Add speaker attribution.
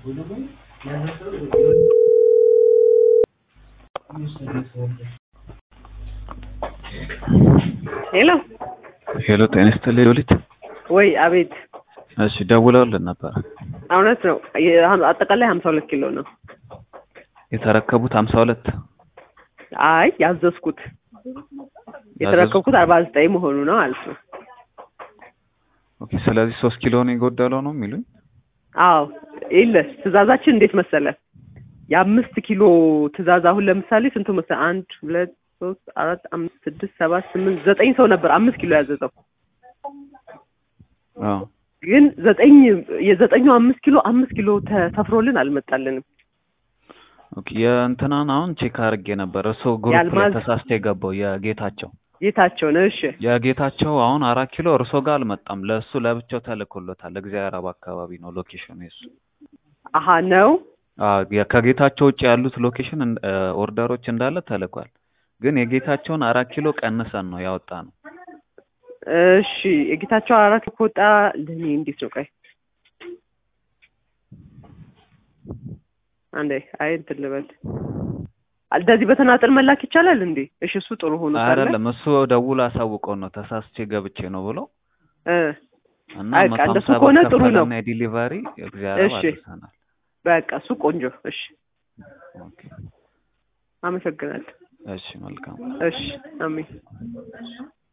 Speaker 1: ሄሎ
Speaker 2: ሄሎ ጤና ይስጥልኝ ሉሊት።
Speaker 1: ወይ አቤት።
Speaker 2: እሺ ደውለውልን ነበረ።
Speaker 1: እውነት ነው። የ- አጠቃላይ ሀምሳ ሁለት ኪሎ ነው።
Speaker 2: የተረከቡት ሀምሳ ሁለት
Speaker 1: አይ ያዘዝኩት የተረከብኩት አርባ ዘጠኝ መሆኑ ነው ማለት ነው።
Speaker 2: ኦኬ። ስለዚህ ሶስት ኪሎ ነው የጎደለው ነው የሚሉኝ።
Speaker 1: አዎ የለስ ትእዛዛችን እንዴት መሰለ የአምስት ኪሎ ትእዛዝ አሁን ለምሳሌ ስንቱ መሰለ አንድ ሁለት ሶስት አራት አምስት ስድስት ሰባት ስምንት ዘጠኝ ሰው ነበር አምስት ኪሎ ያዘዘው
Speaker 2: አዎ
Speaker 1: ግን ዘጠኝ የዘጠኙ አምስት ኪሎ አምስት ኪሎ ተሰፍሮልን አልመጣልንም
Speaker 2: ኦኬ። የእንትናን አሁን ቼክ አድርጌ ነበር። እሱ ግሩፕ ላይ
Speaker 1: የአልማዝ-
Speaker 2: ተሳስቶ የገባው የጌታቸው
Speaker 1: ጌታቸው ነው እሺ
Speaker 2: የጌታቸው አሁን አራት ኪሎ እርሶ ጋር አልመጣም። ለእሱ ለብቻው ተልኮሎታል። እግዚአብሔር አብ አካባቢ ነው ሎኬሽኑ የሱ።
Speaker 1: አሀ ነው
Speaker 2: አዎ የ- ከጌታቸው ውጭ ያሉት ሎኬሽን እን- እ፣ ኦርደሮች እንዳለ ተልኳል። ግን የጌታቸውን አራት ኪሎ ቀንሰን ነው ያወጣ ነው።
Speaker 1: እሺ የጌታቸው አራት ከወጣ ለእኔ እንዴት ነው ቆይ አንዴ አይ እንትን ልበል እንደዚህ በተናጠል መላክ ይቻላል እንዴ እሺ እሱ ጥሩ ሆኖ ሳለ
Speaker 2: አይደለም እሱ ደውሎ አሳውቀው ነው ተሳስቼ ገብቼ ነው ብሎ
Speaker 1: እ
Speaker 2: እና
Speaker 1: አይ፣
Speaker 2: መቶ
Speaker 1: በቃ እንደሱ
Speaker 2: ሀምሳ ብር
Speaker 1: ከሆነ ጥሩ ነው።
Speaker 2: ከፈለና የዲሊቨሪ እግዚአብሔር
Speaker 1: እሺ።
Speaker 2: አድርሰናል።
Speaker 1: በቃ እሱ ቆንጆ እሺ
Speaker 2: ኦኬ
Speaker 1: አመሰግናለሁ
Speaker 2: እሺ መልካም
Speaker 1: እሺ አሜን